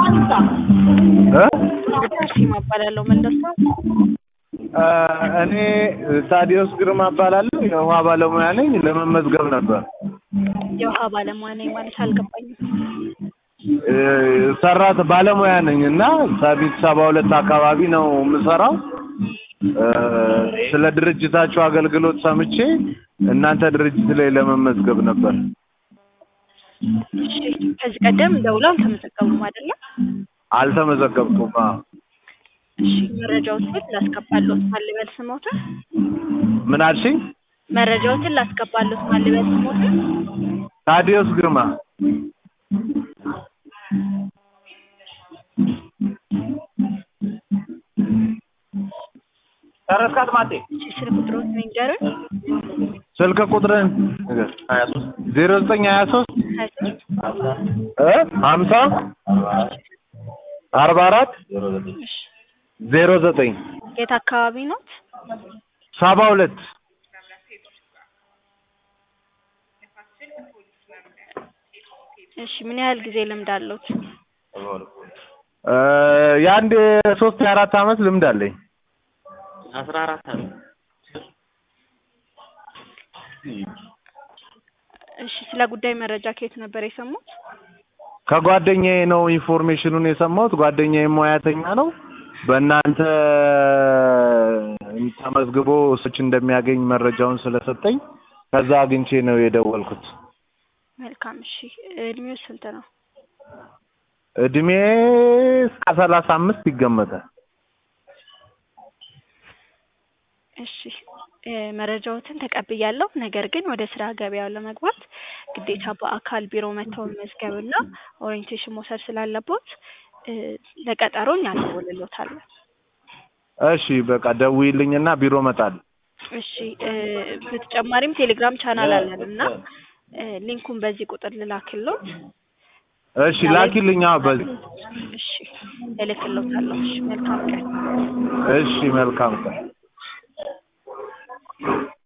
እ አርሴማ እባላለሁ መለሳ እ እኔ ታዲዮስ ግርማ እባላለሁ የውሃ ባለሙያ ነኝ ለመመዝገብ ነበር የውሃ ባለሙያ ነኝ ማለት አልገባኝም እ ሰራት ባለሙያ ነኝ እና ሰሚት ሰባ ሁለት አካባቢ ነው የምሰራው እ ስለ ድርጅታችሁ አገልግሎት ሰምቼ እናንተ ድርጅት ላይ ለመመዝገብ ነበር እሺ ከዚህ ቀደም ደውለው አልተመዘገቡም አይደለም አልተመዘገብኩም አዎ እሺ መረጃዎችን ላስገባለሁት ማን ልበል ስሞትን ምን አልሽኝ መረጃዎችን ላስገባለሁት ማን ልበል ስሞትን ታዲዮስ ግርማ ጨረስካት ማቴ? እሺ ስልክ ቁጥሮት ንገሩኝ ስልክ ቁጥርን ሀያ ሶስት ዜሮ ዘጠኝ ሀያ ሶስት ሀያ ሶስት እ ሀምሳ አርባ አራት እሺ ዜሮ ዘጠኝ የት አካባቢ ኖት ሰባ ሁለት እሺ ምን ያህል ጊዜ ልምድ አለዎት እ የአንድ ሶስት የአራት አመት ልምድ አለኝ አስራ አራት አመት እሺ ስለ ጉዳይ መረጃ ከየት ነበር የሰሙት ከጓደኛዬ ነው ኢንፎርሜሽኑን የሰማሁት ጓደኛዬ ሙያተኛ ነው በእናንተ ተመዝግቦ ሰዎች እንደሚያገኝ መረጃውን ስለሰጠኝ ከዛ አግኝቼ ነው የደወልኩት መልካም እሺ እድሜው ስንት ነው እድሜ እስከ ሰላሳ አምስት ይገመታል እሺ እ መረጃዎትን ተቀብያለሁ ነገር ግን ወደ ስራ ገበያው ለመግባት ግዴታ በአካል ቢሮ መጥተው መመዝገብና ኦሪንቴሽን መውሰድ ስላለቦት እ ለቀጠሮ እኛ እንደውልልዎታለን እሺ በቃ ደውዪልኝና ቢሮ እመጣለሁ እሺ እ በተጨማሪም ቴሌግራም ቻናል አለን እና እ ሊንኩን በዚህ ቁጥር ልላክልዎት እሺ ላኪልኝ አዎ በዚህ እሺ እልክልዎታለሁ እሺ መልካም ቀን እሺ መልካም ቀን